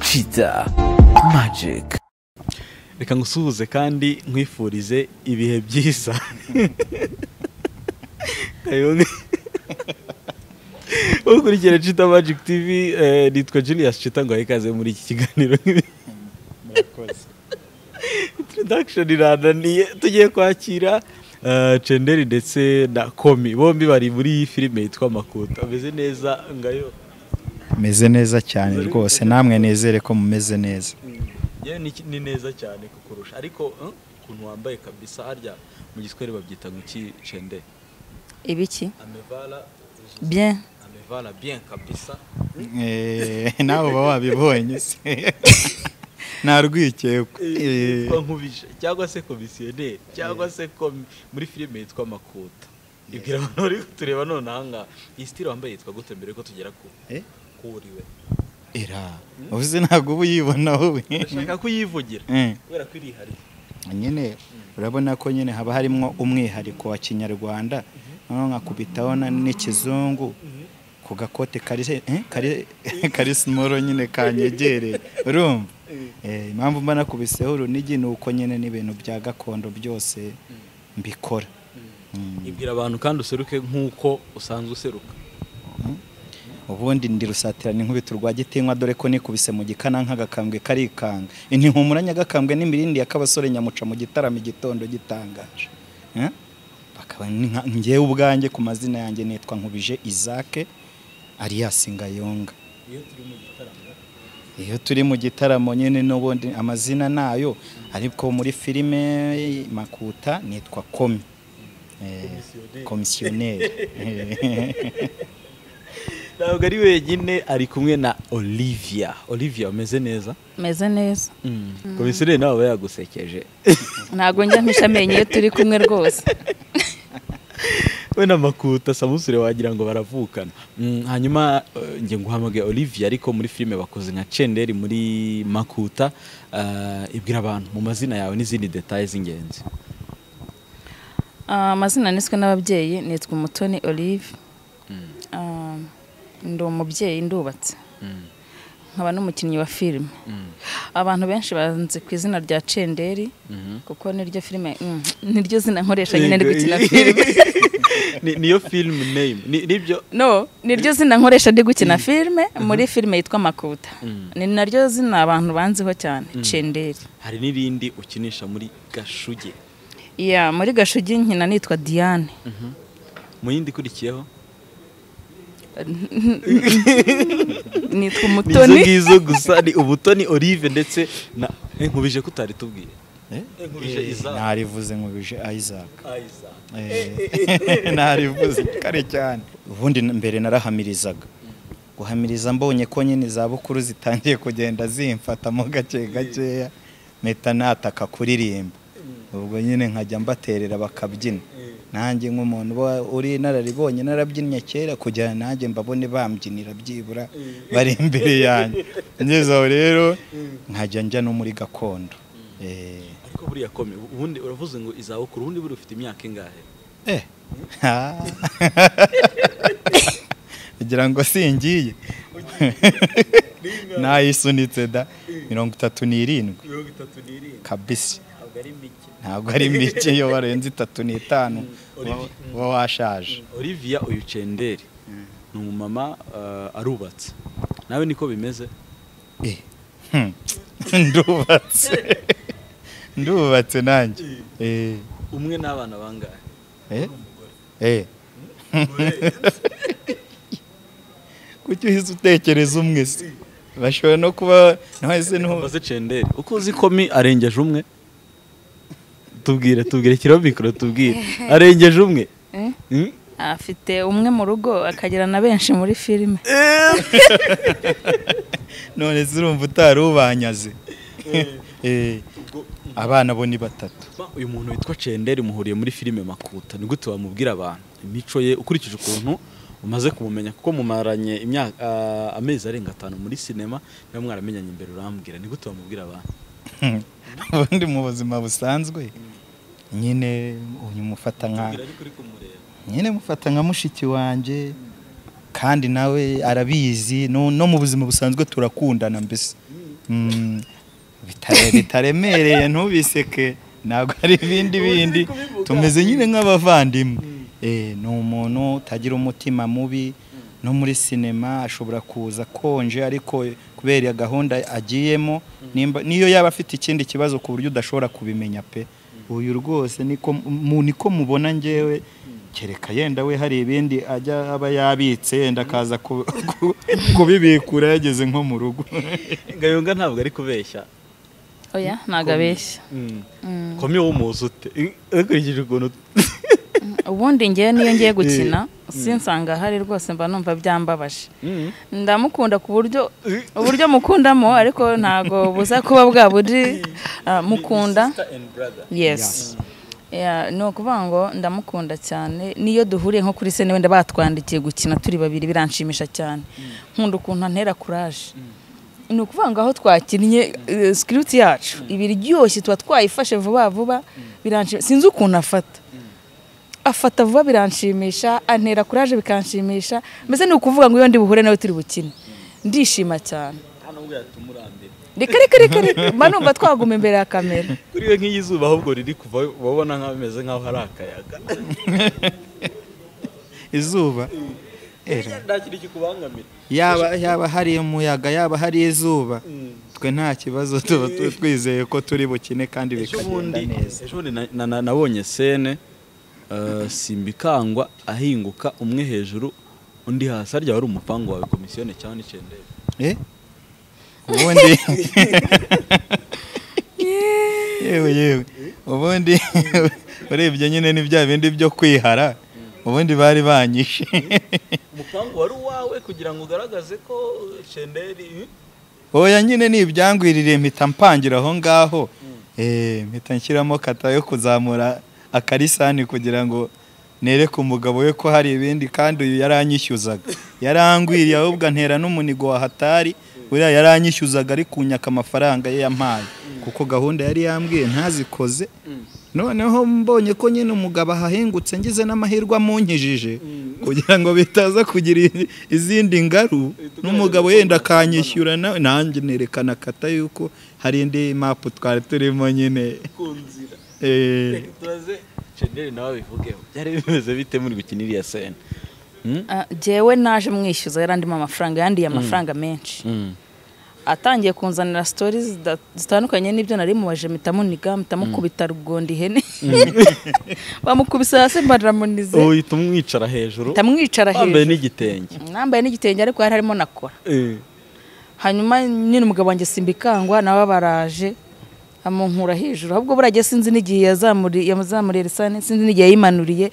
Kiza Magic reka ngusuhuze kandi nkwifurize ibihe byiza kayoni ukurikira Chita Magic TV eh, nitwa Julius Chita ngo ikaze muri iki kiganiro murakoze introduction irananiye tugiye kwakira eh, Cenderi ndetse na Komi bombi bari muri iyi filime yitwa Makuta ameze neza ngayo meze neza cyane rwose namwe nizere ko mumeze neza yewe ni, ni neza cyane kukurusha ariko eh, ukuntu wambaye kabisa harya mu giswahili babyita ngo iki Cenderi ibiki amevala bien amevala bien kabisa Eh, nawe uba wabibonye se nta rwikekwe Eh, yitwa nkubije cyangwa se komisiyoneri cyangwa se komi- muri filime yitwa makuta ibwira abantu bari kutureba none ahangaha iyi sitire wambaye yitwa gute mbere ko tugera ku eh, kuri we era uvuze ntabwo uba uyibona wowe ndashaka kuyivugira Eh, kubera ko irihariye nyine urabona ko nyine haba harimo umwihariko wa kinyarwanda noneho nkakubitaho na- n'ikizungu ku gakote kari eh, kari- kari simoro nyine kanyegereye urumva Eh, impamvu mba nakubiseho urunigi ni uko nyine n'ibintu bya gakondo byose mbikora Mm. ibwira abantu kandi useruke nk'uko usanzwe useruka ubundi ndi rusatirana inkubito rwa gitinywa dore ko nikubise mu gikananka agakambwe karikanga intihumuranya agakambwe n'imirindi ya kabasore nyamuca mu gitaramo igitondo gitangaje Eh? bakaba ni nka- njyewe ubwanjye ku mazina yanjye nitwa nkubije isaac alias ngayonga iyo turi mu gitaramo iyo turi mu gitaramo nyine n'ubundi amazina nayo ariko muri filime makuta nitwa komi Eh, komisiyoneri ntabwo ari wenyine ari kumwe na olivia olivia umeze neza meze neza komisiyoneri nawe aba yagusekeje ntabwo njya mpisha amenyo iyo turi kumwe rwose we na makuta samusure wagira ngo baravukana Mm, hanyuma eh, nge nguhamagaye olivier ariko muri filime bakoze nka cenderi muri makuta Ah, ibwira abantu mu mazina yawe n'izindi detaye z'ingenzi Ah, amazina niswe n'ababyeyi nitwa umutoni olive Ah, ndi umubyeyi ndubatse nkaba n'umukinnyi wa filime abantu benshi banzi ku izina rya cenderi kuko niryo filime mm, niryo zina nkoresha nyine ndi gukina filime Ni- niyo film name Ni- nibyo no niryo zina nkoresha ndi gukina filime muri filime yitwa makuta ni naryo zina abantu banziho cyane cenderi hari n'irindi ukinisha muri gashuge ya muri gashugi nkina nitwa diane mu yindi ikurikiyeho nitwa ni izo umutoni ngizo gusa ni ubutoni olive ndetse na Eh, nkubije ko utari tubwiye Nkubije Isaac. ntarivuze nkubije isaac Isaac. Eh, narivuze kare cyane ubundi n- mbere narahamirizaga guhamiriza mbonye ko nyine izabukuru zitangiye kugenda zimfatamo gake gakeya mpita nataka kuririmba ubwo nyine nkajya mbaterera bakabyina nanjye nk'umuntu uba uri inararibonye narabyinnye kera kugira ngo nanjye mbabone bambyinira byibura bari imbere yanjye ngeze aho rero nkajya njya no muri gakondo Eh, ariko buriya kome ubundi uravuze ngo izabukuru ubundi buri ufite imyaka ingahe Eh. kugira ngo singiye nayisunitse da mirongo itatu n'irindwi mirongo itatu n'irindwi kabisi ntabwo ari mike ntabwo ari mike iyo warenze itatu n'itanu uba- uba washaje olivia uyu cenderi ni umumama eh, arubatse nawe niko bimeze Eh. Hmm. ndubatse ndubatse nanjye Eh. umwe n'abana bangahe Eh? Eh. kuki uhise utekereza umwe se bashobora no kuba ntawese ntuba mbaze cenderi uko uzi komi arengeje umwe tubwire tubwire kiriho mikoro tubwire arengeje umwe Eh? Mm? afite umwe mu rugo akagira na benshi muri filime none se urumva utari ubanyaze Eh, abana bo ni batatu Ba, uyu muntu witwa cenderi muhuriye muri filime makuta ni gute wamubwira abantu imico ye ukurikije ukuntu umaze kumumenya kuko mumaranye imyaka ah, amezi arenga atanu muri sinema niba mwaramenyanye imbere urambwira ni gute wamubwira abantu ubundi mu buzima busanzwe nyine uyu mufata nka Tubwira ariko uri kumureba nyine mufata nka mushiki wanjye kandi nawe arabizi no no mu buzima busanzwe turakundana mbese Mm, bitare- bitaremereye ntubiseke ntabwo ari ibindi bindi tumeze nyine nk'abavandimwe Eh, ni umuntu utagira umutima mubi no muri sinema ashobora kuza akonje ariko kubera iyo gahunda agiyemo nimba- niyo yaba afite ikindi kibazo ku buryo udashobora kubimenya pe uyu rwose niko mu- niko mubona ngewe kereka yenda we hari ibindi ajya aba yabitse yenda akaza ku- ku- kubibikura yageze nko mu rugo gahunga ntabwo ari kubeshya oya ntabwo abeshya komi w'umuzi ute dukurikije ukuntu ubundi ngewe niyo ngiye gukina sinsanga ahari rwose mba numva byambabaje ndamukunda ku buryo uburyo mukundamo ariko ntabwo buza kuba bwa buri ah, mukunda yes Yeah, ni ukuvuga ngo ndamukunda cyane niyo duhuriye nko kuri sene wenda batwandikiye gukina turi babiri biranshimisha cyane nkunda ukuntu antera kuraje ni ukuvuga ngo aho twakinnye eh, sikiriti yacu iba iryoshye tuba twayifashe vuba vuba biranshimisha sinzi ukuntu afata afata vuba biranshimisha antera kuraje bikanshimisha mbese ni ukuvuga ngo iyo ndi buhure nawe turi bukine ndishima cyane hano ubwo yatuma urambere reka reka reka reka mba numva twaguma imbere ya kamera kuri we nk'iyi zuba ahubwo riri kuva uba ubona nk'aho bimeze nk'aho hari akayaga izuba era nta kintu kikubangamira yaba yaba hari umuyaga yaba hari izuba twe nta kibazo tuba tu- twizeye ko turi bukine kandi ejo bikagenda bundi neza ejo bundi na- na- na- nabonye sene eh, simbikangwa ahinguka umwe hejuru undi hasi harya wari umupangu wawe komisiyone cyangwa n'icendere Eh? ubundi yewe yewe ubundi urebye nyine ni bya bindi byo kwihara ubundi bari banyishe umupangu wari uwawe kugira ngo ugaragaze ko cenderi oya nyine ni ibyangwiririye mpita mpangira aho ngaho Eh, mpita nshyiramo kata yo kuzamura akarisani kugira ngo nereke umugabo we ko hari ibindi kandi uyu yaranyishyuzaga yarangwiriye ahubwo antera n'umunigo wa hatari uriya yaranyishyuzaga ari kunyaka amafaranga ye yampaye kuko gahunda yari yambwiye ntazikoze noneho mbonye ko nyine umugabo ahahengutse ngize n'amahirwe amunkijije kugira ngo bitaza kugira i- izindi ngaru n'umugabo yenda akanyishyura nawe nanjye nerekana kata yuko hari indi mapu twari turimo nyine ku nzira Eh, turaze cenderi nawe bivugeho byari bimeze bite muri gukina iriya sene Ah, jyewe naje mwishyuza yarandimo amafaranga yandiye amafaranga menshi atangiye kunzanira sitori zida- zitandukanye n'ibyo nari mubaje mitamuniga mitamukubita rugondi ihene bamukubise hasi mbaramunize uhita umwicara hejuru ndamwicara wambaye hejuru n'igitenge nambaye n'igitenge ariko hari harimo na kora Eh. hanyuma nyine umugabo wanjye simbikangwa nawe baraje amunkura hejuru ahubwo burajya sinzi n'igihe yazamuri- yazamuriye risani sinzi n'igihe yayimanuriye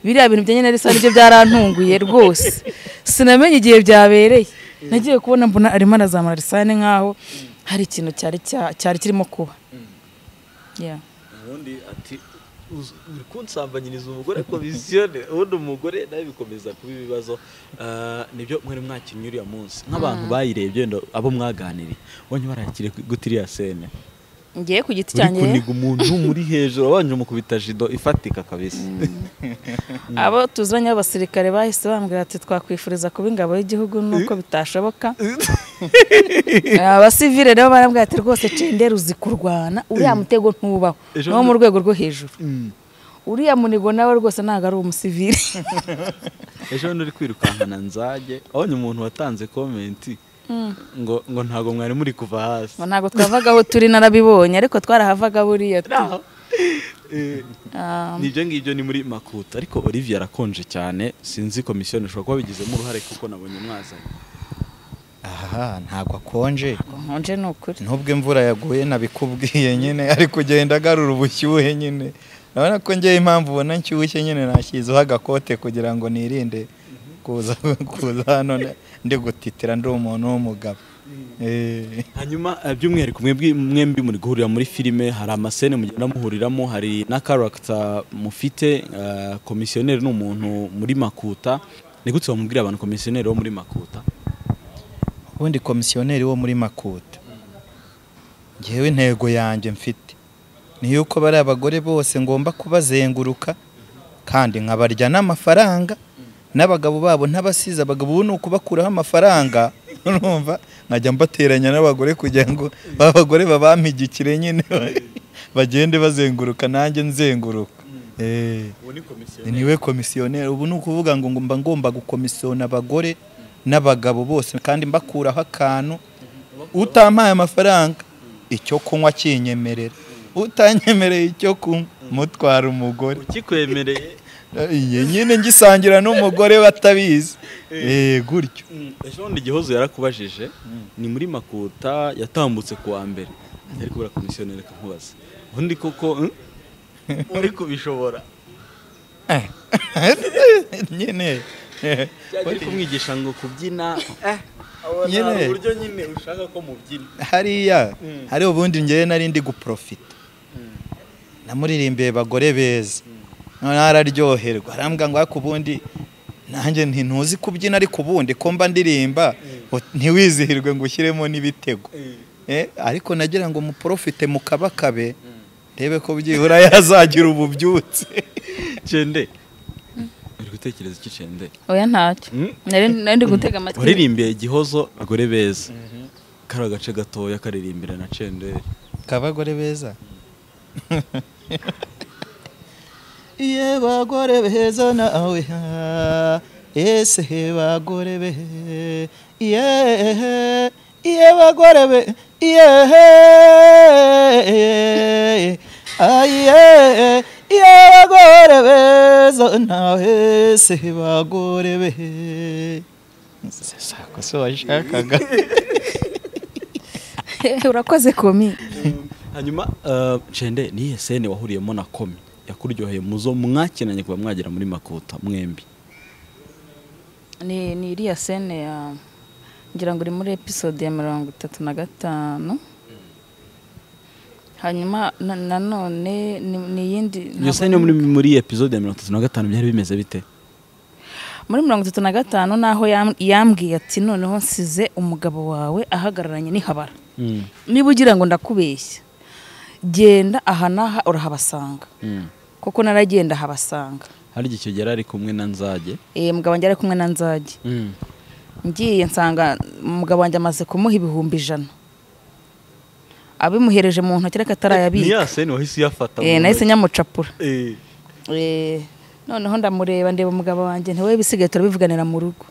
biriya bintu bijyanye na risani byo byarantunguye rwose sinamenye igihe byabereye nagiye kubona mbona arimo arazamura risani nk'aho hari ikintu cyari cya- cyari kirimo kuba Yeah. ubundi ati "Uz- uri kunsambanyiriza umugore komisione ubundi umugore nawe bikomeza kuba ibibazo Ah, nibyo mwari mwakinnye uriya munsi nk'abantu bayirebye wenda abo mwaganiriye ubonye barakire guta iriya sene ngiye ku giti uri cyanjye kuniga umuntu muri hejuru wabanje umukubita jido ifatika kabisa abo tuzanye b'abasirikare bahise bambwira ati twakwifuriza kuba ingabo y'igihugu nuko bitashoboka abasivire nabo barambwira ati rwose cendera uzi kurwana uriya mutego ntubaho Ejo ni wo mu bundi- rwego rwo hejuru uriya munigo nawe rwose ntabwo ari umusivire ejo bundi uri kwirukankana nzage abonye umuntu watanze komenti ngo ngo ntabwo mwari muri kuva hasi Ngo ntabwo twavaga aho turi narabibonye ariko twarahavaga buriya tu Eh, nibyo ngibyo ni muri makuta ariko olivier arakonje cyane sinzi komisiyo ishobora kuba bigizemo uruhare kuko nabonye mwazanye aha ntabwo akonje nkonje ni ukuri nubwo imvura yaguye nabikubwiye nyine ari kugenda agarura ubushyuhe nyine urabona ko ngewe impamvu ubona nshyushye nyine nashyizeho agakote kugira ngo nirinde kuza kuza hano ndi gutitira ndi umuntu w'umugabo Eh. hanyuma eh, by'umwihariko mwebwe mwembi muri guhurira muri filime hari amasene mugenda muhuriramo hari na karagita mufite eh, komisiyoneri ni umuntu muri makuta ni gute wamubwira abantu komisiyoneri wo muri makuta ubundi komisiyoneri wo muri makuta ngewe intego yanjye mfite ni yuko bari abagore bose ngomba kubazenguruka kandi nkabarya n'amafaranga n'abagabo babo ntabasize abagabo ubu ni ukubakuraho amafaranga urumva nkajya mbateranya n'abagore kugira ngo ba bagore babampigikire nyine bagende bazenguruka nanjye nzenguruka Eh. ubu ni komisiyo niwe komisiyoneri ubu ni ukuvuga ngo mba ngomba gukomisiyona abagore n'abagabo bose kandi mbakuraho akantu utampaye amafaranga icyo kunywa kinyemerera utanyemereye icyo kunywa mutwara umugore ukikwemereye Iye, nyine ngisangira n'umugore batabizi Eh, gutyo ejo bundi igihozo yarakubajije ni muri makuta yatambutse ku wa mbere ariko kubura komisiyoneri nkubaza ubundi koko mm? uri kubishobora nyine ari kumwigisha ngo kubyina Nyine. abona uburyo nyine ushaka ko mubyina hariya hari ubundi ngewe nari ndi guprofita namuririmbiye bagore beza noneho araryoherwa arambwira ngo ariko ubundi nanjye nti ntuzi kubyina ariko ubundi ko mba ndirimba ntiwizihirwe ngo ushyiremo n'ibitego Eh, ariko nagira ngo muporofite mukabakabe ndebe ko byibura yazagira ububyutse cende uri gutekereza iki cende oya ntacyo Mm. nari nari ndi gutega amatwi waririmbiye igihozo abagore beza kari agace gatoya karirimbira na cenderi kabagore beza iye bagore beza nawe ha, ese bagore be iye iye bagore be iye aye iye bagore beza nawe ese bagore be sako se washakaga urakoze komi hanyuma eh, cende niye sene wahuriyemo na komi yakuryoheye muzo mwakinanye kuba mwagera muri makuta mwembi ni ni iriya sene ya ngira ngo uri muri episode ya mirongo itatu na gatanu hanyuma na- nanone ni ni iyindi iyo sene muri muri episode ya mirongo itatu na gatanu byari bimeze bite muri mirongo itatu na gatanu naho yam- yambwiye ati noneho nsize umugabo wawe ahagararanye n'ihabara Mm, niba ugira ngo ndakubeshya genda aha n'aha urahabasanga mm. kuko naragenda habasanga hari igihe icyo gihe ari kumwe na nzage Eh, mugabo wanjye ari kumwe na nzage Mm. ngiye nsanga umugabo wanjye amaze kumuha ibihumbi ijana abimuhereje mu ntoki ni ariko atarayabika ya sene wahise uyafata mu Eh, nahise ntoki. nyamucapura Eh, Eh, noneho ndamureba ndeba umugabo wanjye ntiwe bisigaye turabivuganira mu rugo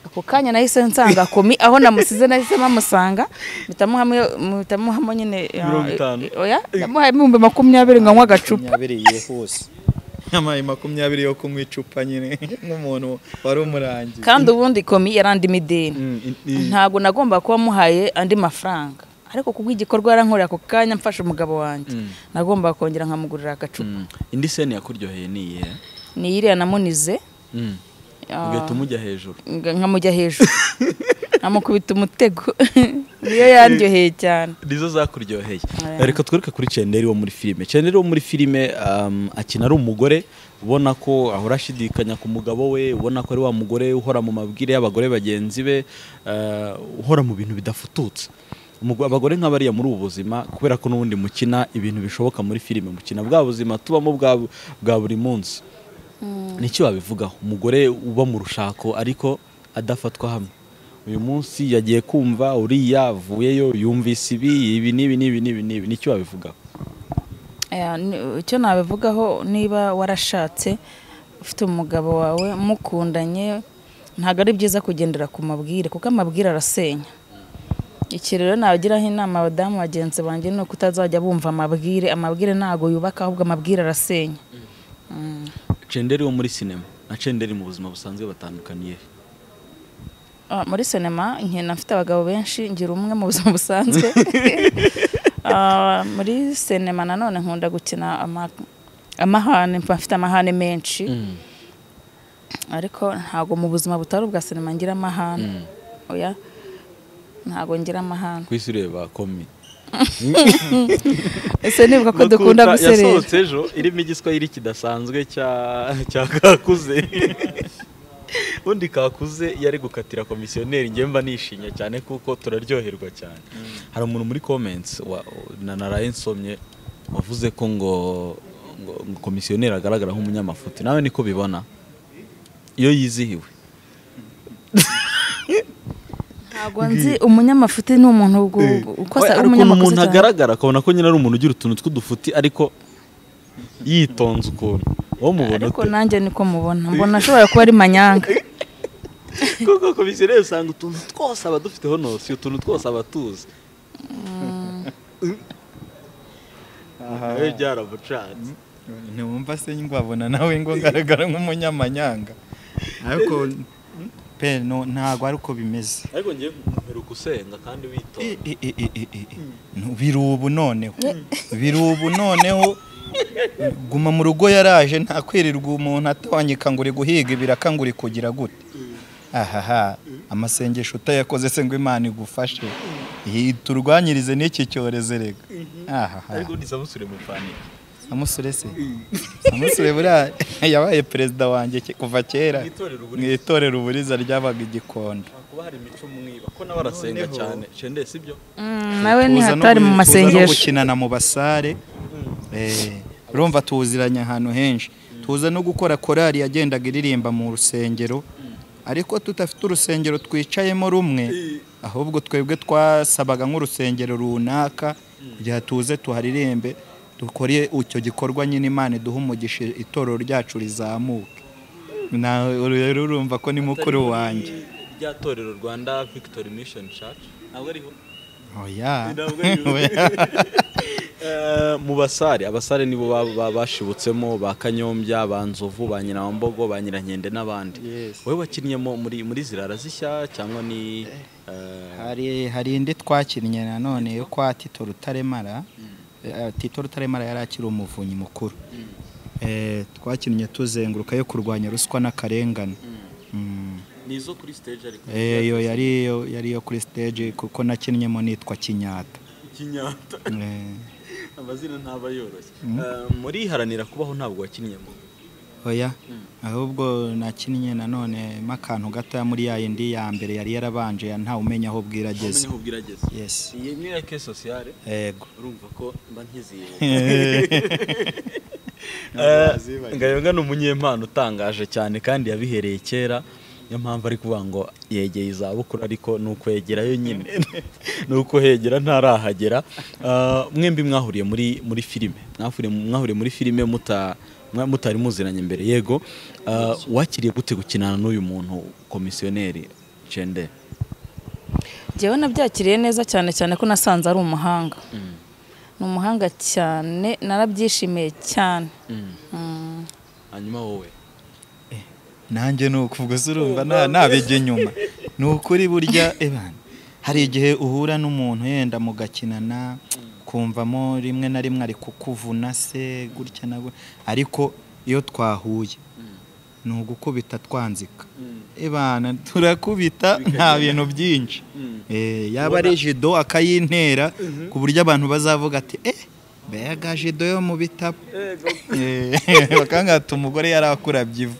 ako kanya nahise nsanga komi aho namusize nahise mpamusanga mpita muhamo- mpita muhamo nyine eh, Mirongo itanu. eh, oya ndamuhaye ibihumbi makumyabiri ngo anywe agacupa makumyabiri yihuse amayi makumyabiri yo kunywa icupa nyine nk'umuntu wari umurangiye kandi ubundi komi yarandimo ideni mm, in- in- ntabwo nagomba kuba muhaye andi mafaranga ariko kubw'igikorwa yarankorera ako kanya mfashe umugabo wanjye Mm. nagomba kongera nkamugurira agacupa mm. indi sene yakuryoheye ni iyihe ni iriya namunize Mm. Ah. ugahita umujya hejuru nga- nkamujya hejuru nkamukubita umutego niyo yaryoheye cyane nizo zakuryoheye Aya. reka twereke kuri cenderi wo muri filime cenderi wo muri filime um, akina ari umugore ubona ko ahora ashidikanya ku mugabo we ubona ko ari wa mugore uhora mu mabwire y'abagore bagenzi be uh, uhora mu bintu bidafututse Umugo- abagore nk'abariya muri ubu buzima kubera ko n'ubundi mukina ibintu bishoboka muri filime mukina bwa buzima tubamo bwa, bwa buri munsi nicyo wabivugaho umugore uba mu rushako ariko adafatwa hamwe uyu munsi yagiye kumva uriya avuyeyo yumvise ibi ibi n'ibi n'ibi n'ibi n'ibi nicyo wabivugaho Aya, ni- icyo nabivugaho niba warashatse ufite umugabo wawe mukundanye ntabwo ari byiza kugendera ku mabwire kuko amabwire arasenya iki rero nabagiraho inama abadamu bagenzi banjye ni uko utazajya bumva amabwire amabwire ntabwo yubaka ahubwo amabwire arasenya Mm. cenderi wo muri sinema na cenderi mu buzima busanzwe batandukaniye he? Ah, muri sinema nkina mfite abagabo benshi ngira umwe mu buzima busanzwe Ah, muri sinema nanone nkunda gukina ama- amahane mba mfite amahane menshi ariko ntabwo mu buzima butari ubwa sinema ngira amahane oya ntabwo ngira amahane ku isi ureba komi ese nibuka ko dukunda Makuta guserera yasohotse ejo irimo igiswahili kidasanzwe cya cya kakuze undi kakuze yari gukatira komisiyoneri njye mba nishimye cyane kuko turaryoherwa cyane hari umuntu muri comments wa- na naraye nsomye wavuze ko ngo ngo ngo komisiyoneri agaragara nk'umunyamafuti nawe niko bibona iyo yizihiwe ntabwo nzi umunyamafuti ni umuntu ugu- ukosa hari ukuntu umunyamakosa umuntu agaragara akabona ko nyine ari umuntu ugira utuntu tw'udufuti ariko yitonze ukuntu uwo mubona ariko ute nanjye niko mubona mbona ashobora kuba ari manyanga kuko komisiyo rero usanga utuntu twose aba dufiteho nose utuntu twose aba tuzi nawe byaramucanze ntiwumva se ngwabona nawe ngo ngaragara nk'umunyamanyanga ariko pe no ntabwo ari uko bimeze ariko ngiye gukomera usenga kandi witonze I- i- i- i- i- i. No, biri ubu noneho biri ubu noneho guma mu rugo yaraje nta kwirirwa umuntu atawanyika ngo uri guhiga ibiraka ngo uri kugira gute ahaha amasengesho utayakoze se ngo imana igufashe Iyi turwanyirize n'iki cyorezo rega ahaha ariko nisabusure mupanike samusure se samusure buriya yabaye perezida wanjye ke- kuva kera Mu itorero mu uburiza. itorero uburiza ryabaga igikondo kuba hari imico mwiba ko nawe arasenga cyane shende si byo Mm, nawe Tuza no nihatari gu- mu tuza no masengesho gukinana mu basare Eh, urumva tuziranye ahantu henshi tuza no gukora korali yagendaga iririmba mu rusengero ariko tudafite urusengero twicayemo rumwe ahubwo twebwe twasabaga nk'urusengero runaka kugira tuze tuharirimbe dukore icyo gikorwa nyine imana iduhe umugisha itorero ryacu rizamuke nawe rero urumva ko ni mukuru wanjye rya torero rwanda victory mission church ntabwo ariho oya Ntabwo ari Eh, mu basare abasare nibo ba- ba- bashibutsemo ba kanyombya ba nzovu ba nyirambogo ba nyirankende n'abandi Yes. wowe wakinnyemo muri muri zirara zishya cyangwa ni eh, hari hari indi twakinnye nanone yo kwa tito rutaremara Eh, tito rutaremara yari akiri umuvunyi mukuru Eh, twakinnye tuzenguruka yo kurwanya ruswa n'akarengane Mm. ni izo kuri stage ariko Eh, iyo yari iyo yari iyo kuri stage kuko nakinnyemo nitwa kinyata ikinyata Eh, amazina ntaba yoroshye Eh, muri haranira kubaho ntabwo wakinnyemo oya ahubwo nakinnye nanone mo akantu gatoya muri ya yindi ya mbere yari yarabanje ya ntawe umenya aho bwira umenye ageze aho bwirageze yes iyi ni reke sociale yego urumva ko mba nkiziye ngayonga ni umunyempano utangaje cyane kandi yabihereye kera niyo mpamvu ari kuvuga ngo yegeye izabukuru ariko ni ukwegerayo nyine ni uko hegera ntarahagera Ah, mwembi mwahuriye muri muri filime mwahuriye mwahuriye muri filime muta- mwa- mutari muziranye mbere yego Ah, wakiriye gute gukinana n'uyu muntu komisiyoneri cende jyewe nabyakiriye neza cyane cyane ko nasanze ari umuhanga ni umuhanga cyane narabyishimiye cyane Mm. hanyuma wowe nanjye ni uko ubwo se urumva nta- ntabijya inyuma ni ukuri burya ebana hari igihe uhura n'umuntu yenda mugakinana kumvamo rimwe na rimwe ari kukuvuna se gutya na gutya ariko iyo twahuye ni ugukubita twanzika ebana turakubita nta bintu byinshi Eh, yaba ari jido akayintera ku buryo abantu bazavuga ati eh mbega jido yo mu bitabo Eh, bakangata umugore yari akurabya ivu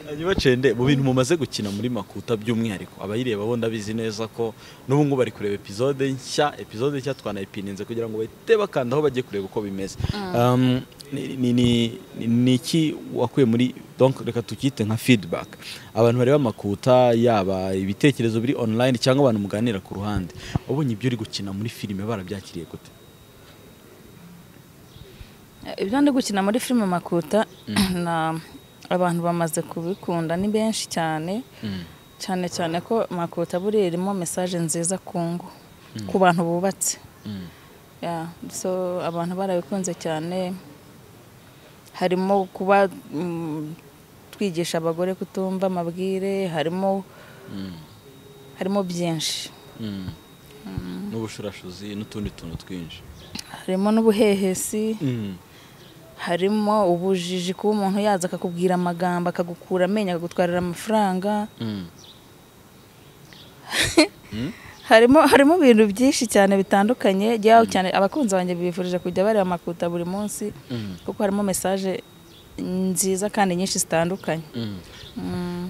hanyuma cende mu bintu mumaze gukina muri makuta by'umwihariko abayireba bo ndabizi neza ko n'ubu ngubu bari kureba epizode nshya epizode nshya twanayipininze kugira ngo bahite bakanda aho bagiye kureba uko bimeze Um, ni- ni- ni- ni- ni iki wakuye muri donc reka tukite nka feedback abantu bareba makuta yaba ibitekerezo biri online cyangwa abantu muganira ku ruhande wabonye ibyo uri gukina muri filime barabyakiriye gute ibyo ndi gukina muri filime makuta na abantu bamaze kubikunda ni benshi cyane cyane cyane ko makuta buriya irimo mesaje nziza ku ngo ku bantu bubatse Yeah, so abantu barabikunze cyane harimo kuba mm, twigisha abagore kutumva amabwire harimo harimo byinshi n'ubushurashuzi n'utundi tuntu twinshi harimo n'ubuhehesi harimo ubujiji kuba umuntu yaza akakubwira amagambo akagukura amenyo akagutwarira amafaranga harimo harimo ibintu byinshi cyane bitandukanye jyawe cyane abakunzi banjye bifurije kujya bareba amakuta buri munsi kuko harimo mesaje nziza kandi nyinshi zitandukanye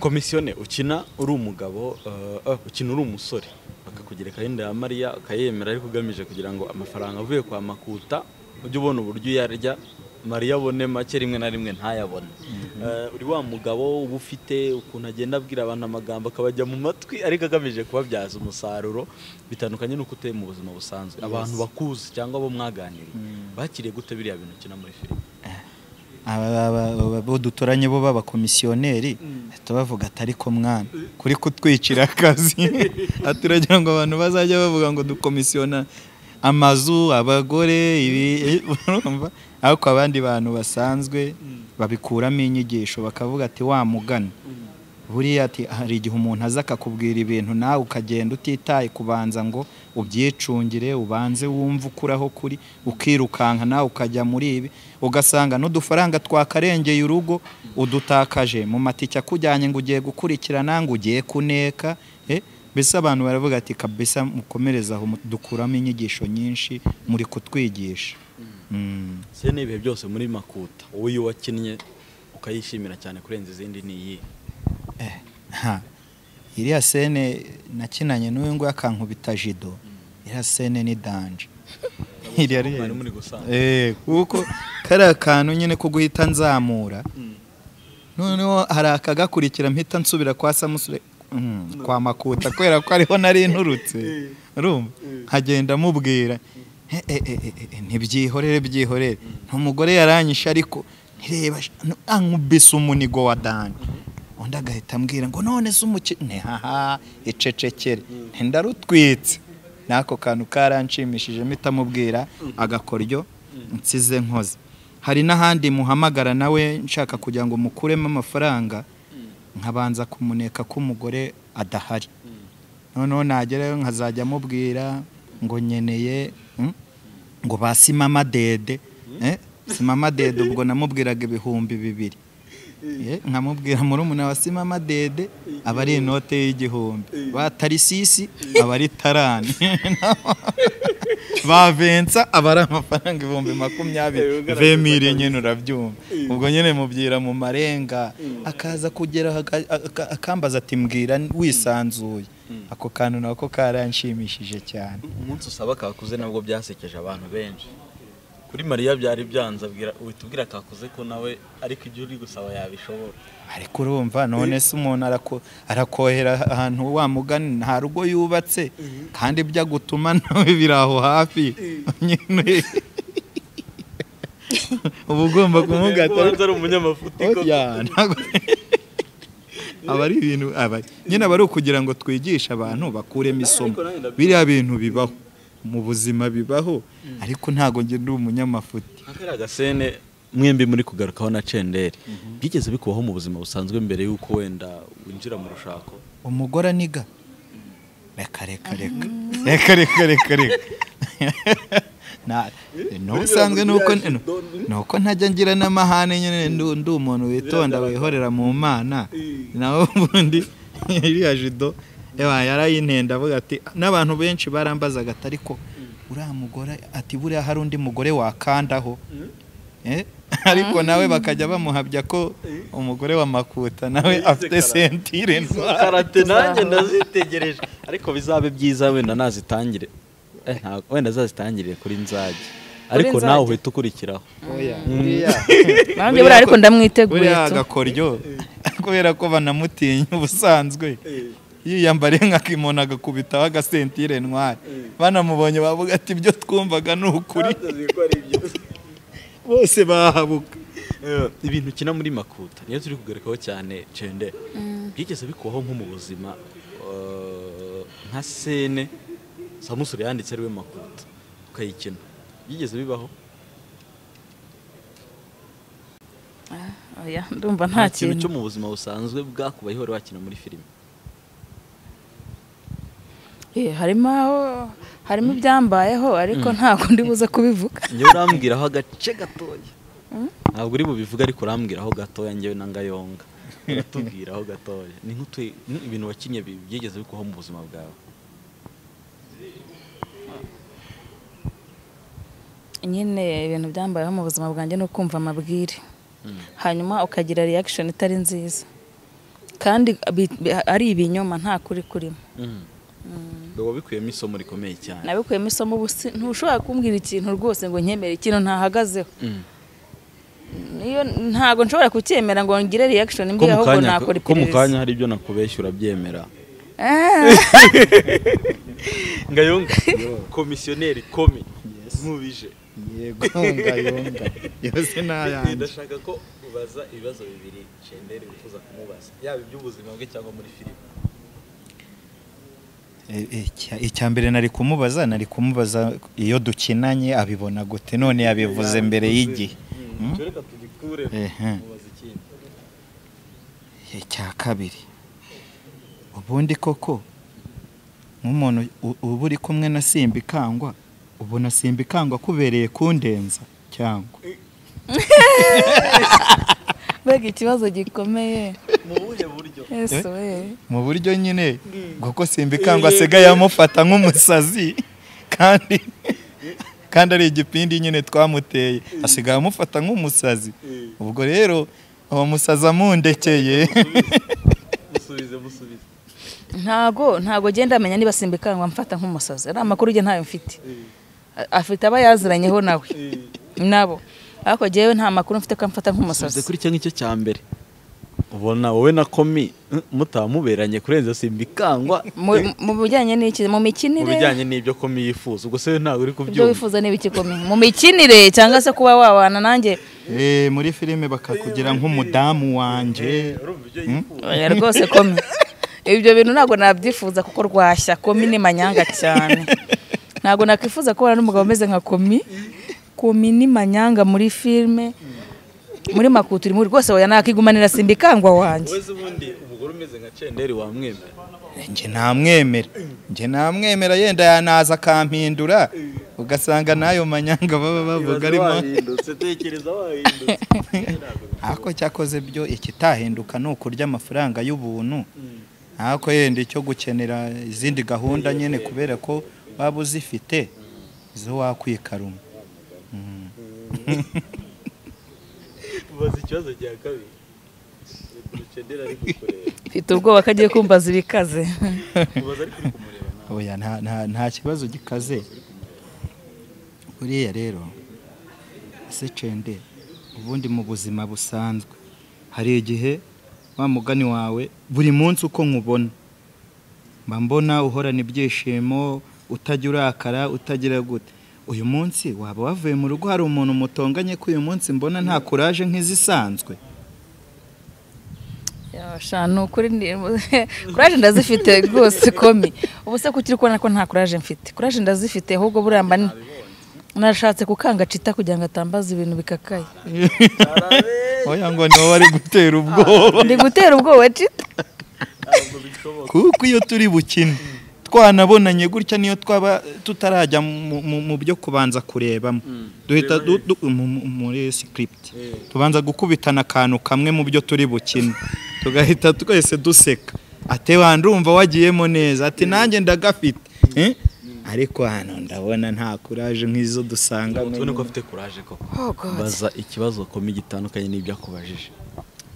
komisiyone ukina uri umugabo eh, eh, ukina uri umusore bakakugereka yenda ya mariya ukayemera ariko ugamije kugira ngo amafaranga avuye kwa makuta ujye ubona uburyo uyarya mariya abone make rimwe na rimwe ntayabone Eh, uri wa mugabo uba ufite ukuntu agenda abwira abantu amagambo akabajya mu matwi ariko agamije kubabyaza umusaruro bitandukanye n'uko uteye mu buzima busanzwe abantu bakuzi cyangwa abo mwaganiriye bakiriye gute biriya bintu ukina muri filime Aba- aba- aba- bo duturanye bo b'abakomisiyoneri tubavuga ati ariko mwana kuri kutwicira akazi Ati uragira ngo abantu bazajya bavuga ngo dukomisiyona amazu abagore ibi urumva ariko abandi bantu basanzwe babikuramo inyigisho bakavuga ati wa mugani buriya ati hari igihe umuntu aza akakubwira ibintu nawe ukagenda utitaye kubanza ngo ubyicungire ubanze wumve ukuraho kuri ukirukanka nawe ukajya muri ibi ugasanga n'udufaranga twakarengeye urugo udutakaje mu matike akujyanye ngo ugiye gukurikirana ngo ugiye kuneka eh, mbese abantu baravuga ati kabisa mukomereze aho mu- dukuramo inyigisho nyinshi muri kutwigisha Mm. se n'ibihe byose muri makuta wowe iyo wakinnye ukayishimira cyane kurenza izindi ni iyi Ha. iriya sene nakinanye n'uyu nguyu akankubita jido iriya sene ni danje iriya Mwari rero. muri gusanga. Eh, kuko kariya kantu nyine ko guhita nzamura noneho hari akagakurikira mpita nsubira kwa samusure Mm, kwa makuta kubera ko ariho nari nturutse urumva nkagenda mubwira "Eh, eh, eh, eh, eh, ntibyihorere byihorere umugore yaranyishe ariko ntireba ankubise umunigo wa danje undi agahita ambwira ngo none se umukino haha icecekere ndarutwitse n'ako kantu karanshimishije mpita mubwira agakoryo nsize nkoze hari n'ahandi muhamagara nawe nshaka kugira ngo mukuremo amafaranga nkabanza kumuneka ko umugore adahari noneho nagerayo nkazajya amubwira ngo nkeneye mm, ngo basi mama dede Eh, si mama dede ubwo namubwiraga ibihumbi bibiri Eh, nkamubwira murumuna wa si mama dede aba ari inote y'igihumbi ba tarisisi aba ari tarani ba vensa aba ari amafaranga ibihumbi makumyabiri vemire nyine urabyumva ubwo nyine mubyira mu marenga akaza kugera aho aka- aka- akambaza ati mbwira wisanzuye ako kantu nako karanshimishije cyane umunsi usaba kakuze nabwo byasekeje abantu benshi kuri mariya byari byanze abwira uhita ubwira kakuze ko nawe ariko ibyo uri gusaba yabishobora ariko urumva none se umuntu arako- arakohera ahantu wa mugani nta rugo yubatse kandi ibyo agutuma nawe biri aho hafi nyine uba ugomba kumugata ubanza ari umunyamafuti koko. Oya, ntabwo- aba ari ibintu aba nyine aba ari ukugira ngo twigishe abantu bakuremo isomo biriya bintu bibaho mu buzima bibaho ariko ntabwo njye ndi umunyamafuti akariya gasene mwembi muri kugarukaho na cenderi byigeze bikubaho mu buzima busanzwe mbere y'uko wenda winjira mu rushako umugore aniga reka reka reka reka reka reka reka Na- n'ubusanzwe ni uko ni uko ntajya ngira n'amahane nyine ndu- ndi umuntu witonda wihorera mu mana nawe ubundi iriya jido ewa yarayintenda avuga ati n'abantu benshi barambazaga ati ariko uriya mugore ati buriya hari undi mugore wakandaho Eh, ariko nawe bakajya bamuhabya ko umugore wa makuta nawe afite sentire ntwara karate nanjye ndazitegereje ariko bizabe byiza wenda nazitangire Eh, ntabwo- wenda azazitangire kuri nzage ariko Nzage? nawe uhita ukurikiraho Bambye buriya ariko ndamwiteguye buriya tu. agakoryo kubera ko banamutinya ubusanzwe yiyambariye nk'akimono agakubitaho agasentire ntwari banamubonye bavuga ati ibyo twumvaga ni ukuri bose bahabuka Eh, ibintu ukina muri makuta niyo turi kugarikaho cyane cende byigeze bikubaho nko mu buzima eh, nka sene samusure yanditse ariwe makuta ukayikina byigeze bibaho Oya, ndumva nta nta kintu cyo kintu mu buzima busanzwe bwakubayeho wari wakina muri filime Eh, harimo aho- harimo ibyambayeho ariko ntabwo ndi buze kubivuga njyewe urambwiraho agace gatoya ntabwo uri bubivuge ariko urambwiraho gatoya njyewe na ngayonga uratubwiraho gatoya ni nk'utu ni ibintu wakinnye bi- byigeze bikubaho mu buzima bwawe nyine ibintu byambayeho mu buzima bwanjye ni ukumva amabwire hanyuma ukagira reaction itari nziza kandi bi- bi- ari ibinyoma nta kuri kurimo biba bikuyemo isomo rikomeye cyane nabikuyemo isomo ubu si- ntushobora kumbwira ikintu rwose ngo nkemere ikintu ntahagazeho Mm. niyo ntabwo nshobora kucyemera ngo ngire reaction mbi ko mu ahubwo kanya nakora ko mu kanya iperereza hari ibyo nakubeshya urabyemera Ah, ngayonga komisiyoneri komi nkubije yego ngayonga yose ni ayanjye ndashaka ko ubaza ibibazo bibiri Shenderi wifuza kumubaza yaba iby'ubuzima bwe cyangwa muri filime E- e- icya- icya mbere nari kumubaza nari kumubaza iyo dukinanye abibona gute none yabivuze mbere y'igihe Mm. reka tugikure Ehe. mubaza ikindi icya kabiri ubundi koko nk'umuntu u- uba uri kumwe na simbikangwa ubona simbikangwa akubereye kundenza cyangwa mbega ikibazo gikomeye mu buhe buryo yesu we mu buryo nyine kuko simbikangwa asigaye amufata nk'umusazi kandi kandi ari igipindi nyine twamuteye asigaye amufata nk'umusazi ubwo rero uwo musazi amundekeye musubize musubize ntago ntago genda amenya niba simbikangwa mfata nk'umusazi ari amakuru ye ntayo mfite A- afite aba yaziranyeho nawe nabo ariko jyewe nta makuru mfite ko amfata musubize nk'umusazi kuri cya ngicyo cya mbere ubona wowe na komi mm, mutaba muberanye kurenza simbikangwa Mu- mu bijyanye n'iki mu mu mikinire bijyanye n'ibyo komi yifuza ubwo se ntabwo uri ibyo kubyumva wifuza niba ikikomeye mu mikinire cyangwa se kuba wabana nanjye Eh, muri filime bakakugira nk'umudamu wanjye urumva ibyo yifuza oya rwose komi ibyo bintu ntabwo nabyifuza kuko rwashya komi ni manyanga cyane ntabwo nakwifuza kubona n'umugabo umeze nka komi komi ni manyanga muri filime muri makutu urimo rwose oya nakigumanira simbikangwa wanjye wese ubundi umugore umeze nka cenderi wamwemera njye ntamwemera njye ntamwemera yenda yanaza akampindura ugasanga n'ayo manyanga baba bavuga arimo wahindutse tekereza wahindutse ako cyakoze byo ikitahinduka ni ukurya amafaranga y'ubuntu ako yenda icyo gukenera izindi gahunda nyine kubera ko waba uzifite zo wakwikaruma ubaza ikibazo cya kabiri cenderi ari kukureba mfite ubwoba ko agiye kumbaza ibikaze ubaza ariko uri kumureba nawe oya nta- nta- nta kibazo gikaze buriya rero ese cende ubundi mu buzima busanzwe hari igihe wa mugani wawe buri munsi uko nkubona mba mbona uhorana ibyishimo utajya urakara utagira gute uyu munsi waba wavuye mu rugo hari umuntu mutonganye ko uyu munsi mbona nta kuraje nk'izisanzwe Yasha, ni ukuri ni- kuraje ndazifite rwose komi ubu se kuki uri kubona ko nta kuraje mfite kuraje ndazifite ahubwo buramba ni- nashatse kukanga cita kugira ngo atambaza ibintu bikakaye oya ngo ni wowe ari gutera ubwoba ndi gutera ubwoba cita kuko iyo turi bukine twanabonanye gutya niyo twaba tutarajya mu- mu- mu byo kubanza kurebamo duhita du- du- mu- mu- muri sikiripiti tubanza gukubitana akantu kamwe mu byo turi bukine tugahita twese duseka ati wa ndumva wagiyemo neza ati nanjye ndagafite Eh? ariko hano ndabona nta kuraje nk'izo dusanga tubone ko afite kuraje koko Oh God. baza ikibazo komi gitandukanye n'ibyo akubajije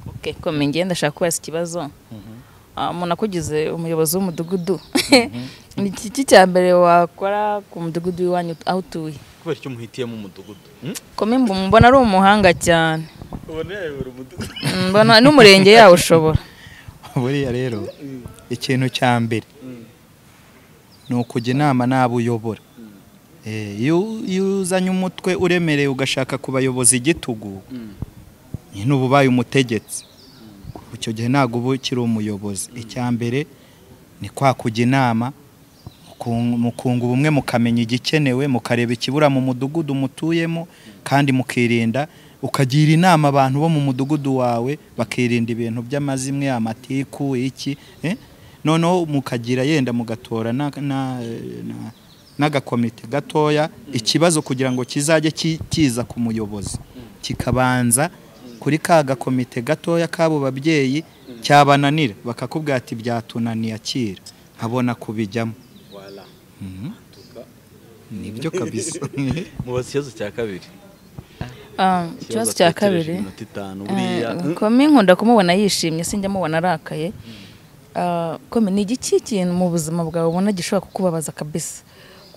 okay, komi ngiye ndashaka kubaza ikibazo Ah, umuntu akugize umuyobozi w'umudugudu ni iki cya mbere wakora ku mudugudu w'iwanyu aho utuye kubera icyo umuhitiyemo umudugudu komi mbu- mbona ari umuhanga cyane ubona yayobora umudugudu mbona n'umurenge yawo ushobora buriya rero ikintu cya mbere ni ukujya inama n'abo uyobora Eh, iyo iyo uzanye umutwe uremereye ugashaka kubayoboza igitugu nyine uba ubaye umutegetsi icyo gihe ntabwo uba ukiri umuyobozi icya mbere ni kwa kujya inama mukunga- mukunga ubumwe mukamenya igikenewe mukareba ikibura mu mudugudu mutuyemo kandi mukirinda ukagira inama abantu bo mu mudugudu wawe bakirinda ibintu by'amazimwe amatiku iki eh? noneho mukagira yenda mugatora na- na- na- n'agakomite gatoya ikibazo kugira ngo kizajye ki- kiza ku muyobozi kikabanza kuri ka gakomite gatoya k'abo babyeyi cyabananira bakakubwira ati byatunaniye akira nkabona kubijyamo wala nibyo kabisa mubaza ikibazo cya kabiri Ah, ikibazo cya ategereje kabiri iminota itanu buriya Eh, komi nkunda kumubona yishimye sinjya mubona arakaye Ah, komi ni igiki kintu mu buzima bwawe ubona gishobora kukubabaza kabisa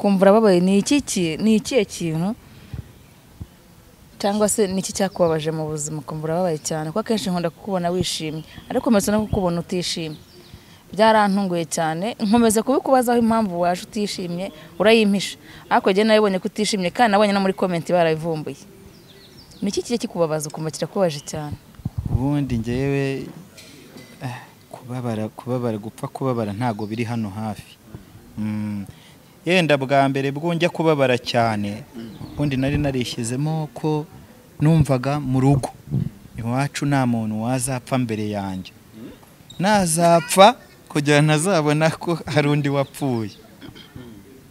kumva urababaye ni iki ki- ni ikihe kintu cyangwa se niki cyakubabaje mu buzima ukumva urababaye cyane kuko akenshi nkunda kukubona wishimye ariko mbese no kukubona utishimye byarantunguye cyane nkomeza kubikubazaho impamvu waje utishimye urayimpisha ariko njye nabibonye ko utishimye kandi nabonye no muri komenti barabivumbuye niki kijya kikubabaza ukumva kirakubaje cyane ubundi ngewe eh, kubabara kubabara gupfa kubabara ntago biri hano hafi Mm. yenda bwa mbere bwo njya kubabara cyane ubundi nari narishyizemo ko numvaga mu rugo iwacu nta muntu wazapfa mbere yanjye nazapfa kugira ntazabona ko hari undi wapfuye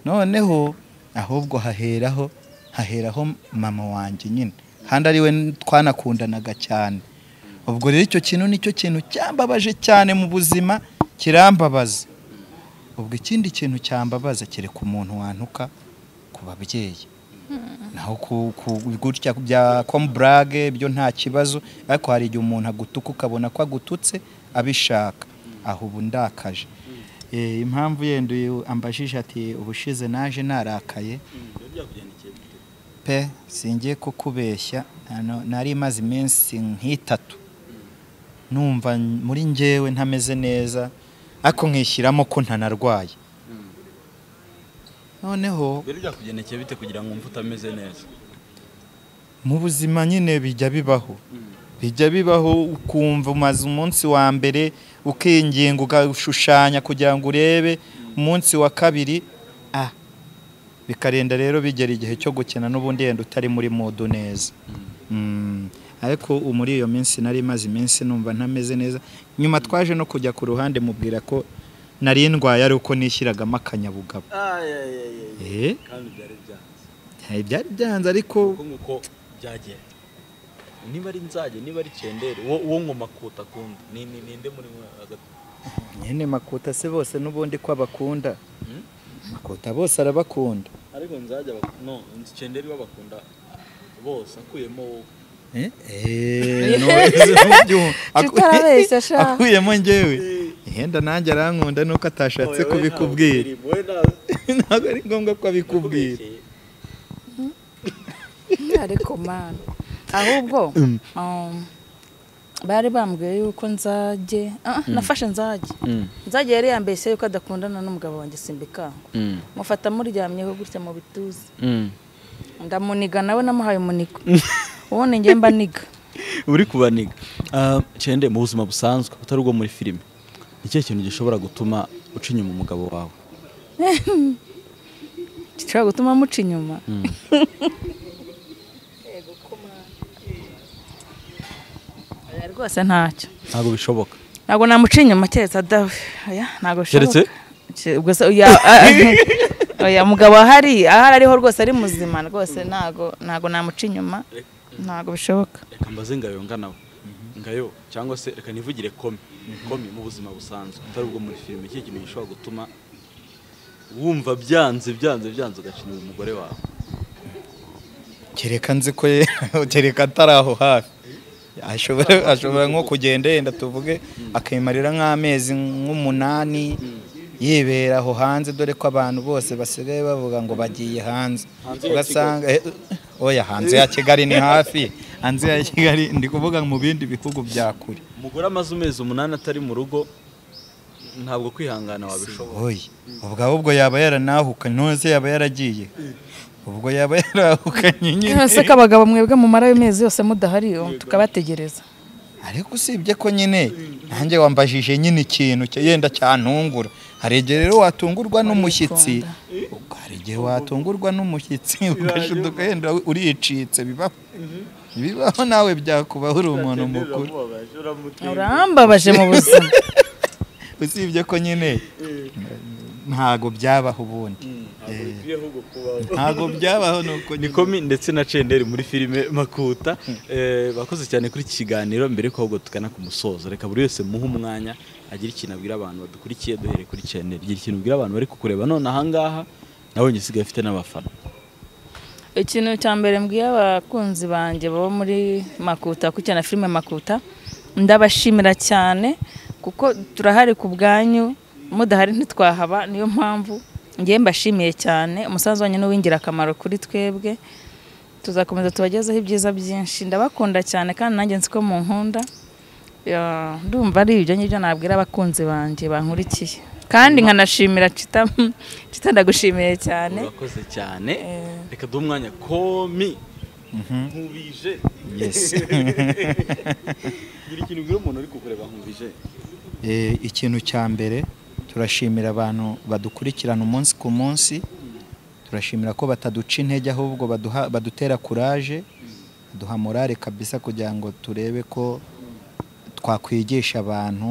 noneho ahubwo haheraho haheraho mama wanjye nyine kandi ari we twanakundanaga cyane ubwo rero icyo kintu nicyo kintu cyambabaje cyane mu buzima kirambabaza ubwo ikindi kintu cyambabaza kereka umuntu wantuka ku babyeyi naho ku- ku- gutya bya komuburage byo nta kibazo ariko hari igihe umuntu agutuka ukabona ko agututse abishaka aho ubu ndakaje Eh, impamvu yenda uyu ambajije ati ubushize naje narakaye pe singiye kukubeshya hano nari imaze iminsi nk'itatu numva n- muri njyewe ntameze neza ariko nkishyiramo ko ntanarwaye noneho rero byakugendekeye bite kugira ngo wumve utameze neza mu buzima nyine bijya bibaho bijya bibaho ukumva umaze umunsi wa mbere ukinginga ugashushanya kugira ngo urebe umunsi wa kabiri ah bikarenda rero bigera igihe cyo gukina n'ubundi yenda utari muri modu neza Mm. ariko ubu muri iyo minsi nari imaze iminsi numva ntameze neza nyuma twaje no kujya ku ruhande mubwira ko nari ndwaye ari uko nishyiragamo akanyabugabo Eh, kandi byari byanze ntayo byari byanze ariko kuko nguko byagenda niba ari nzage niba ari kendere wo wo ngo makuta akunda ni ni ninde muri mwe hagati nyine makuta se bose n'ubundi ko abakunda makuta bose arabakunda ariko nzajya no nzi kendere babakunda bose akuyemo wowe Tutarabeshya sha. akuyemo ngewe yenda nanjye arankunda nuko atashatse Oya, we kubikubwira ntawe wowe nta- ntabwo ari ngombwa ko abikubwira kubeshye. ariko mani ahubwo um, bari bambwiye yuko nzajye Ah, nafashe nzajye nzajye yari yambeshye yuko adakundana n'umugabo wanjye simbikanga mufata muryamyeho gutya mu bituza ndamuniga nawe namuhaye umunigo ubundi njye mba niga uri kubaniga Ah, cyende mu buzima busanzwe utari ubwo muri filime ni ikihe kintu gishobora gutuma uca inyuma umugabo wawe gishobora gutuma muca inyuma Oya, rwose ntacyo ntabwo bishoboka ntabwo namuca inyuma keretse adawe oya ntabwo Keretse? bishoboka Ke- ubwo se oya a- a- oya mugabo ahari ahari ariho rwose ari muzima rwose ntabwo ntabwo namuca inyuma ntabwo bishoboka reka mbaze ngayo nganawe ngayo cyangwa se reka nivugire komi komi mu buzima busanzwe utari ubwo muri filime ikihe kintu gishobora gutuma wumva byanze byanze byanze ugaca inyuma umugore wawe kereka nzi ko ye- kereka atari aho hafi ashobora ashobora nko kugenda yenda tuvuge akimarira nk'amezi nk'umunani yibera aho hanze dore ko abantu bose basigaye bavuga ngo bagiye hanze Hanze ya ugasanga eh, oya hanze ya kigali ni hafi hanze ya kigali ndi kuvuga mu bindi bihugu bya kure umugore amaze amezi umunani atari mu rugo ntabwo kwihangana wabishobora oya ubwo ahubwo yaba yaranahukanye none yaba yaragiye ubwo yaba yarahukanye nyine se ko abagabo mwebwe mumara amezi yose mudahari um, tukabategereza ariko usibye ko nyine nanjye wambajije nyine ikintu cya- yenda cyantungura hari igihe rero watungurwa n'umushyitsi hari igihe watungurwa n'umushyitsi ugashiduka yenda uricitse bibaho bibaho nawe byakubaho uri umuntu mukuru urambabaje mu buzima usibye ko nyine ntago byabaho ubundi ntago byabaho nuko ni komi ndetse na cenderi muri filime makuta Eh, bakoze cyane kuri iki kiganiro mbere yuko ahubwo tugana ku musozo reka buri wese muhe umwanya agire ikintu abwira abantu badukurikiye duhereye kuri cenderi gira ikintu ubwira abantu bari kukureba none ahangaha nawe njye usigaye afite n'abafana ikintu cya mbere mbwiye abakunzi banjye baba muri makuta kuko na filime makuta ndabashimira cyane kuko turahari ku bwanyu mudahari ntitwahaba niyo mpamvu ngewe mbashimiye cyane umusanzu wanyu ni uw'ingirakamaro kuri twebwe tuzakomeza tubagezeho ibyiza byinshi ndabakunda cyane kandi nanjye nzi ko munkunda Ya, ndumva ari ibyo ngibyo nabwira abakunzi banjye bankurikiye kandi nkanashimira cita cita ndagushimiye cyane urakoze cyane reka duhe umwanya komi nkubije Yes. buri kintu ubwira umuntu uri kukureba nkubije Eh, ikintu cya mbere turashimira abantu badukurikirana umunsi ku munsi turashimira ko bataduca intege ahubwo baduha- badutera kuraje baduha morale kabisa kugira ngo turebe ko twakwigisha abantu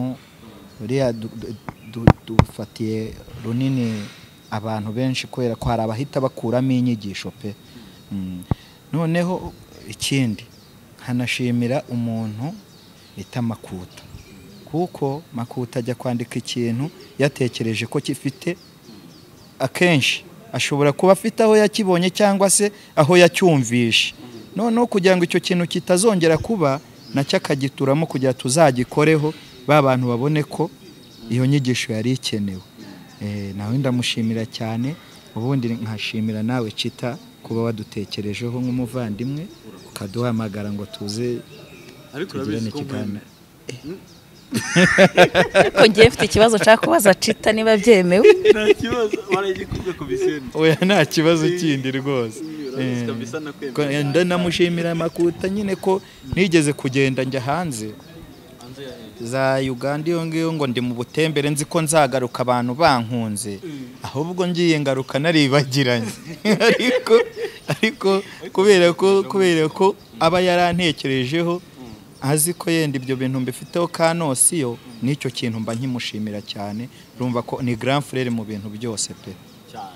buriya du- du- du- dufatiye runini abantu benshi kubera ko hari abahita bakuramo inyigisho pe Mm. noneho ikindi nkanashimira umuntu bita makuta kuko makuta ajya kwandika ikintu yatekereje ko gifite akenshi ashobora kuba afite aho yakibonye cyangwa se aho yacyumvishe noneho kugira ngo icyo kintu kitazongera kuba nacyo akagituramo kugira tuzagikoreho ba bantu babone ko iyo nyigisho yari ikenewe Eh, nawe ndamushimira cyane ubundi nkashimira nawe cita kuba wadutekerejeho nk'umuvandimwe ukaduhamagara ngo tuze ariko tugirane urabizi ko ikiganiro ariko ngiye mfite ikibazo nshaka kubaza cita niba byemewe nkuye. nta kibazo waraye igikubwe ku bisenda oya nta kibazo kindi rwose urabizi Eh, kabisa nakwemera ko- ndanamushimira makuta nyine ko nigeze kugenda njya hanze hanze ya za uganda iyo ngiyo ngo ndi mu butembere nzi ko nzagaruka abantu bankunze ahubwo ngiye ngaruka naribagiranye ariko ariko kubera ko kubera ko aba yarantekerejeho azi ko yenda ibyo bintu mbifiteho kanosiyo n'icyo kintu mba nkimushimira cyane urumva ko ni grand frere mu bintu byose pe cyane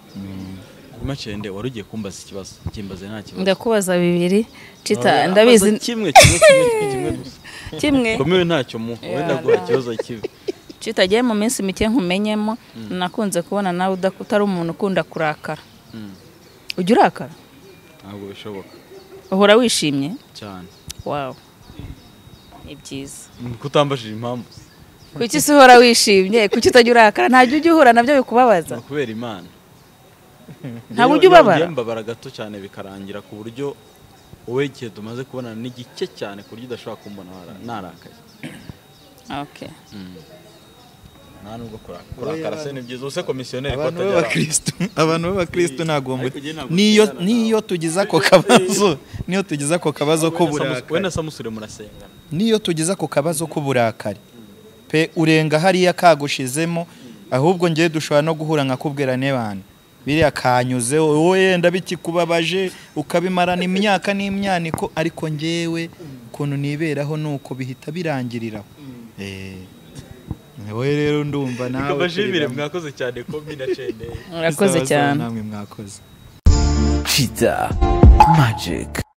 kuri macende wari ugiye kumbaza ikibazo kimbaze nta kibazo ndakubaza bibiri cita Wari ndabizi amaze kimwe kimwe kimwe kimwe gusa kimwe komewe ntacyo mu wenda guha ikibazo kibi cita agiye mu minsi mike nkumenyemo nakunze kubona nawe udak- utari umuntu ukunda kurakara Mm. ujya urakara ntabwo bishoboka uhora wishimye cyane wawu ni byiza kutambajije impamvu kuki se uhora wishimye kuki utajya urakara ntabyo ujya uhura nabyo bikubabaza ni ukubera imana Iyo- Ntabwo ujya iyo ubabara? ngiye mbabara gato cyane bikarangira ku buryo wowe igihe tumaze kubonana ni gike cyane ku buryo udashobora kumbona wara- narakaye Okay. nta nubwo kura- kurakara se ni byiza use komisiyoneri ko abantu atajya arara. b'abakristo abantu b'abakristo ntabwo Ariko muri- njye ntabwo niyo tuzana niyo tugize ako kabazo niyo tugize ako kabazo ko Wenda Samus- burakari wenda samusure murasengana niyo tugize ako kabazo k'uburakari pe urenga hariya kagushizemo ahubwo ngiye dushobora no guhura nkakubwira n'abantu biriya kanyuze wowe yenda bikikubabaje ukabimarana imyaka n'imyaniko ariko ngewe ukuntu niberaho ni uko bihita birangiriraho wowe rero ndumva nawe ikabajibire mwakoze cyane komi na cendeye murakoze cyane namwe mwakoze Chita Magic.